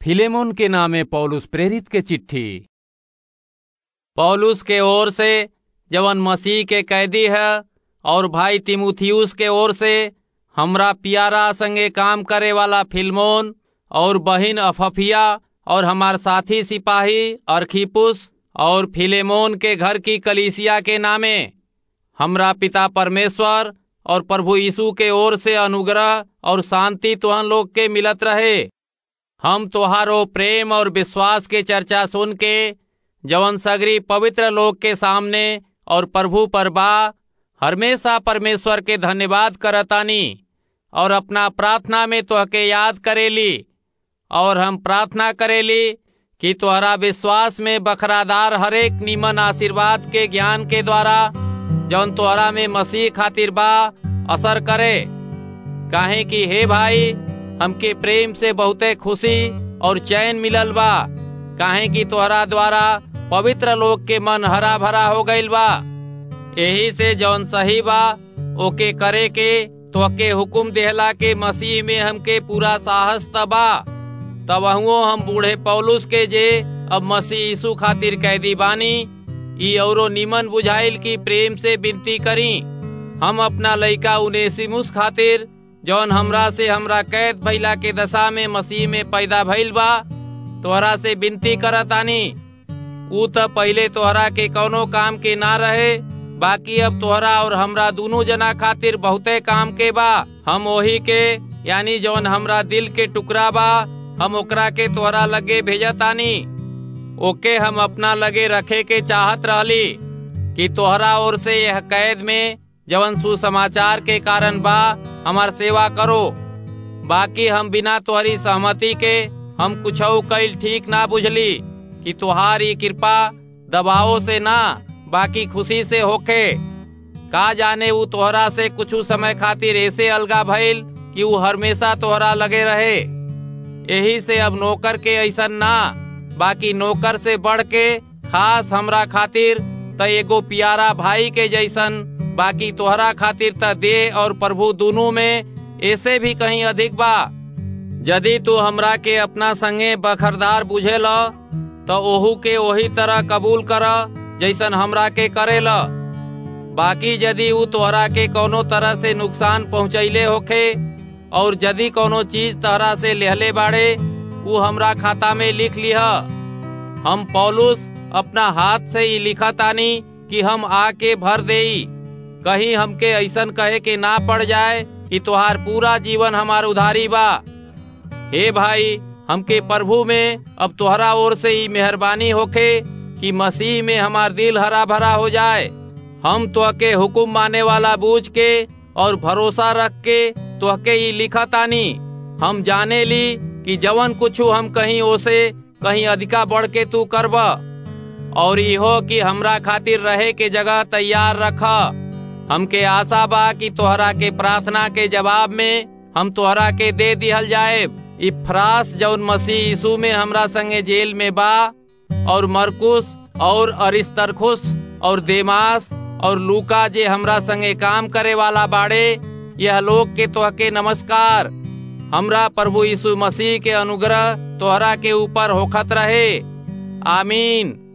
Philemon के नामे पौलुस प्रेरित के चिट्ठी पौलुस के ओर से जवन मसीह के कैदी है और भाई तिमुथियुस के ओर से हमरा पियारा संगे काम करे वाला फिल्मोन और बहिन अफफिया और हमार साथी सिपाही अरखिपुस और फिलेमोन के घर की कलीसिया के नामे हमरा पिता परमेश्वर और प्रभु यीशु के ओर से अनुग्रह और शांति तुहन लोग के मिलत रहे हम तुहारो प्रेम और विश्वास के चर्चा सुन के जवन सगरी पवित्र लोग के सामने और प्रभु पर बा हमेशा परमेश्वर के धन्यवाद करतानी और अपना प्रार्थना में तुहके याद करेली और हम प्रार्थना करेली कि तुहरा विश्वास में बखरादार हरेक नीमन आशीर्वाद के ज्ञान के द्वारा जौन तोहरा में मसीह खातिर बा असर करे काहे कि हे भाई हमके प्रेम से बहुते खुशी और चैन मिलल बा काहे कि तोहरा द्वारा पवित्र लोग के मन हरा भरा हो गईल बा यही से जौन सही बा ओके करे के तोहके हुकुम देहला के मसीह में हमके पूरा साहस तबा तब हम बूढ़े पौलुस के जे अब मसीह यीशु खातिर कैदी बानी ई औरो निमन बुझाइल की प्रेम से विनती करी हम अपना लइका उनेसिमुस खातिर जौन हमरा से हमरा कैद भइला के दशा में मसीह में पैदा भइल बा तोहरा से विनती करतानी ऊ त पहले तोहरा के कौनो काम के ना रहे बाकी अब तोहरा और हमरा दोनों जना खातिर बहुते काम के बा हम ओही के यानी जौन हमरा दिल के टुकड़ा बा हम ओकरा के तोहरा लगे भेजतानी ओके हम अपना लगे रखे के चाहत रहली कि तोहरा ओर से यह कैद में जवन सुसमाचार के कारण बा हमार सेवा करो बाकी हम बिना तोहरी सहमति के हम कुछ कैल ठीक ना बुझली कि तुहारी कृपा दबाव से ना बाकी खुशी से होखे का जाने वो तोहरा से कुछ समय खातिर ऐसे अलगा भइल कि वो हमेशा तोहरा लगे रहे यही से अब नौकर के ऐसा ना बाकी नौकर से बढ़ के खास हमरा खातिर त एगो प्यारा भाई के जैसन बाकी तोहरा खातिर त देह और प्रभु दोनों में ऐसे भी कहीं अधिक बा यदि तू हमरा के अपना संगे बखरदार बुझे ल तो ओहू के वही तरह कबूल कर जैसन हमरा के करे ल बाकी यदि ऊ तोहरा के कोनो तरह से नुकसान पहुँचैले होखे और यदि कोनो चीज तहरा से लेहले बाड़े ऊ हमरा खाता में लिख लिह हम पौलुस अपना हाथ से ही लिखा तानी कि हम आके भर देई कहीं हमके ऐसन कहे के ना पड़ जाए कि तुहार पूरा जीवन हमार उधारी बा हे भाई हमके प्रभु में अब तुहरा ओर से ही मेहरबानी होखे कि मसीह में हमार दिल हरा भरा हो जाए हम तुहके हुकुम माने वाला बूझ के और भरोसा रख के तुहके ही लिखा तानी हम जाने ली कि जवन कुछ हम कहीं ओसे कहीं अधिका बढ़ के तू करब और इहो कि हमरा खातिर रहे के जगह तैयार रख हमके आशा बा कि तोहरा के प्रार्थना के जवाब में हम तोहरा के दे दिहल जाए इफ्रास जौन मसीह यीशु में हमरा संगे जेल में बा और मरकुस और अरिस्तरखुस और देमास और लूका जे हमरा संगे काम करे वाला बाड़े यह लोग के तोहके नमस्कार हमरा प्रभु यीशु मसीह के अनुग्रह तोहरा के ऊपर होखत रहे आमीन